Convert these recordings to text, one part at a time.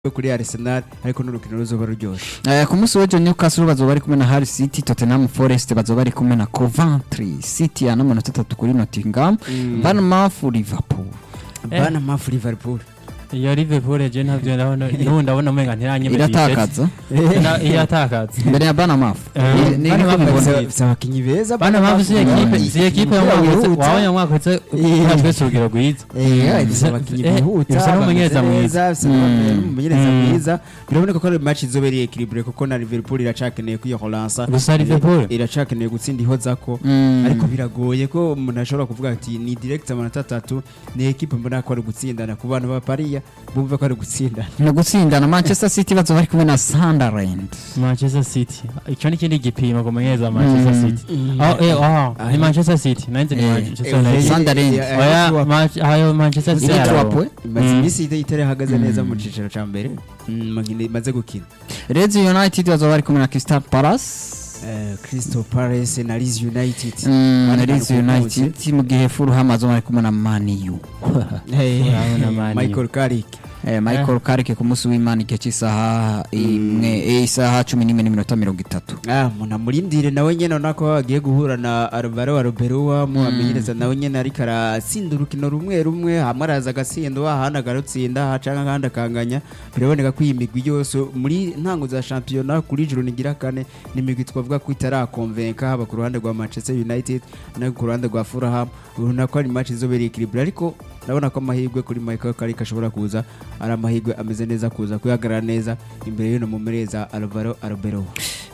kuri Arsenal ariko n'urukino ruzoba ruryoshe Eh, ku munsi w'ejo Newcastle bazoba bari kumwe na Hull City Tottenham Forest bazoba bari kumwe na Coventry City ya n'amanota atatu kuri Nottingham Bournemouth Liverpool bana mafu Liverpool iyo Liverpool je ntavyo ndabona n'ubu ndabona umenga ntiranyemeje iratakaza iratakaza mbere ya Bournemouth Eh, Ni- ni- Bournemouth niko mubona. bafise- bafise abakinyi beza bana mpamvu si ekipe si ekipe yo mwaka wihuta. wabonye mwaka wese Eh. twese urugero rwiza Eh, bafise abakinyi Eh, bihuta bafise n'umumenyereza bameze mwiza. neza, bafise Mm. n'umumenyereza Mm. mwiza biraboneka ko ari match izobereye equilibre kuko na Liverpool iracakeneye kwiyohoransa Gusa Liverpool? iracakeneye gutsinda ihozako Mm. ariko biragoye ko umuntu ashobora kuvuga ati ni direct amanota atatu ni ekipe mbona ko ari gutsindana ku bantu ba Paris bumve ko ari gutsindana no gutsindana Manchester City bazoba bari kumwe na Sunderland Manchester City icyo ni ikindi gipimo ku mumenyereza wa Manchester Mm. City oh eh oh ni Manchester City nanjye ni Eh, Manchester eh, United Sunderland. eh, eh, oya eh, Manch- ayo Manchester City iri yarabo. tuwapwe imaze Mm. iminsi itari ihagaze Mm. neza mu cicaro ca mbere Mm, makine imaze gukina Leeds United bazoba bari kumwe na Crystal Palace Eh, Crystal Palace na Leeds United Mm, Bari Leeds ku munsi. United mu gihe Fulham bazoba bari kumwe na Man U Hey, Urabona Man U. Michael Carrick Eh, Michael Carrick ku munsi w'Imana igihe cy'isaha imwe eh, isaha cumi n'imwe n'iminota mirongo itatu ah umuntu amurindire nawe nyene urabona ko agiye guhura na Alvaro Arbeloa mu amenyereza nawe nyene ariko aratsinda urukino rumwe rumwe hamwe araza agatsindwa ahandi agarutsinda canke ahandi akanganya biraboneka ko iyi migwi yose muri ntango za shampiyona kuri juru nigira kane ni imigwi twavuga ko itarakonvenka haba ku ruhande rwa Manchester United no ku ruhande rwa Fulham urabona ko ari match izobereye equilibre ariko ndabona ko amahirwe kuri Michael Carrick ashobora kuza ari amahirwe ameze neza kuza kuyagarara neza imbere y'uno mumereza Alvaro Arbeloa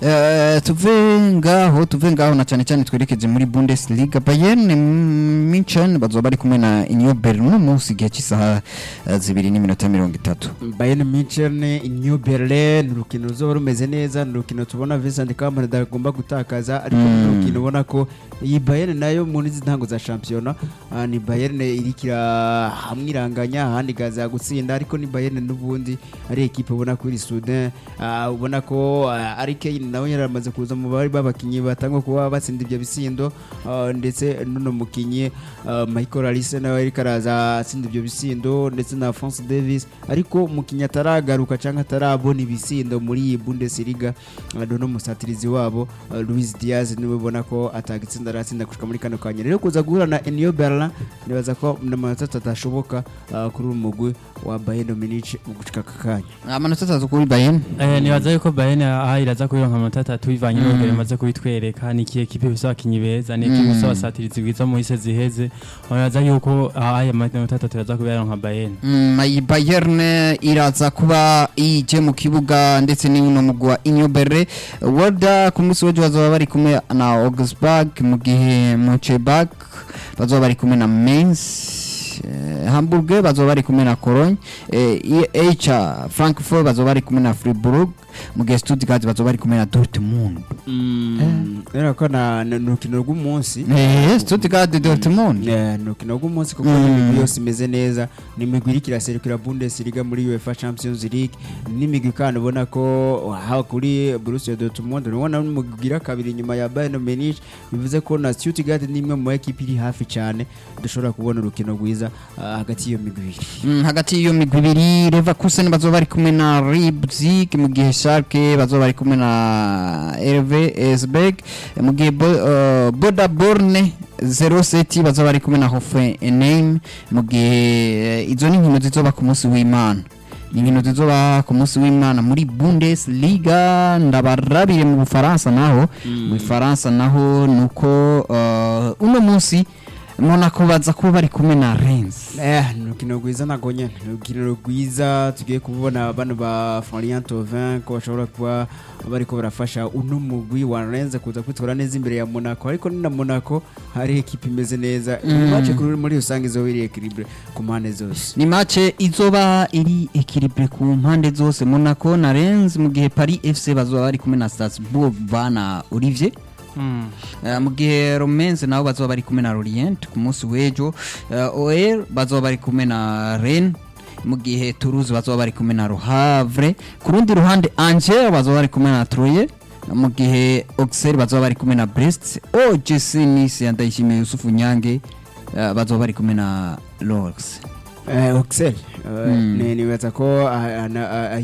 Eh, tuve ngaho tuve ngaho na cyane cyane twerekeje muri Bundesliga Bayern Munchen bazoba bari kumwe na Union Berlin uno munsi igihe cy'isaha eh, zibiri n'iminota mirongo itatu Bayern Munchen New Berlin urukino ruzoba rumeze neza ni urukino tubona Vincent Kompany adagomba gutakaza ariko Mm. ni urukino ubona ko iyi Bayern nayo muri izi ntango za shampiyona ah, ni Bayern irikira hamwe iranganya ahandi igaza gutsinda ariko ni Bayern n'ubundi ari ekipe ubona ko iri Soudan ah, ubona ko ah, ari Kane nawe yaramaze kuza mu bari babakinyi batangwa kuba batsinda ibyo bisindo ah, ndetse n'uno mukinyi ah, Michael Olise nawe ariko araza atsinda ibyo bisindo ndetse na Alphonse Davis ariko umukinyi ataragaruka cyangwa atarabona ibisindo muri iyi Bundesliga ah, no musatirizi wabo ah, Luis Diaz niwe ubona ko atagitsinda aratsinda gushika muri kano kanya rero kuza guhura na Union Berlin nibaza ko n'amanota atatu ashoboka ah, kuri uyu mugwi wa Bayern Munich mu gushika aka kanya amanota atatu kuri Bayern Eh, nibaza yuko Bayern aha iraza kuyironka amanota atatu bivanye Mm. n'urugero imaze kubitwereka ni ikihe kipe ifise abakinyi beza ni ikipe Mm. ifise abasatirizi bwiza mu isi ziheze nibaza yuko aha aya manota atatu iraza kuyironka Bayern Mm, iyi Bayern iraza kuba ije mu kibuga ndetse n'uno mugwi wa Union Berlin Werder ku munsi w'ejo bazoba bari kumwe na Augsburg mu gihe Mönchengladbach bazoba bari kumwe na Mainz eh, Hamburg bazoba bari kumwe na Cologne eh, EH Frankfurt bazoba bari kumwe na Fribourg mu gihe Stuttgart bazoba bari kumwe na Dortmund rero ko na na- ni urukino rw'umunsi eh Stuttgart Dortmund Eh, ni urukino rw'umunsi kuko Mm. n'imigwi yose imeze neza ni imigwi iriko iraserukira Bundesliga muri UEFA Champions League n'imigwi kandi ubona ko haba kuri Borussia Dortmund ubona n'umugwi ugira kabiri inyuma ya Bayern Munich bivuze ko na Stuttgart ni imwe mu ekipi iri hafi cyane dushobora kubona urukino rwiza ah, hagati y'iyo migwi ibiri Mm, hagati y'iyo migwi ibiri Leverkusen bazoba bari kumwe na Leipzig mu gihe Schalke bazoba bari kumwe na RV Esbjerg mu gihe Bo- uh, Boda Borne 07 bazoba bari kumwe na Hoffenheim mu gihe eh, izo ni inkino zizoba ku munsi w'Imana ni inkino zizoba ku munsi w'Imana muri Bundesliga ndabarabire mu Bufaransa naho mu Bufaransa naho nuko uh, uno munsi Monaco baza kuba bari kumwe na Rennes Eh, ni urukino rwiza ntabwo nyine ni urukino rwiza tugiye kubona bano ba Florian Thauvin ko bashobora kuba bariko barafasha uno mugwi wa Rennes kuza kwitwara neza imbere ya Monaco ariko ni na Monaco hari ekipe imeze neza Mm. match kuri muri rusange izoba iri equilibre ku mpande zose ni mace izoba iri ekilibre ku mpande zose Monaco na Rennes mu gihe Paris FC bazoba bari kumwe na Strasbourg bana Olivier Eh, mu gihe Romenze nabo bazoba bari kumwe na Lorient ku munsi w'ejo Eh, OL bazoba bari kumwe na Rennes mu gihe Toulouse bazoba bari kumwe na Le Havre ku rundi ruhande Angers bazoba bari kumwe na Troyes mu gihe Auxerre bazoba bari kumwe na Brest OGC Nice ya Ndayishimiye Yusufu Nyange eh, bazoba bari kumwe na Lorx Eh, Oxel Mm. nibaza ko ah, ah, ah,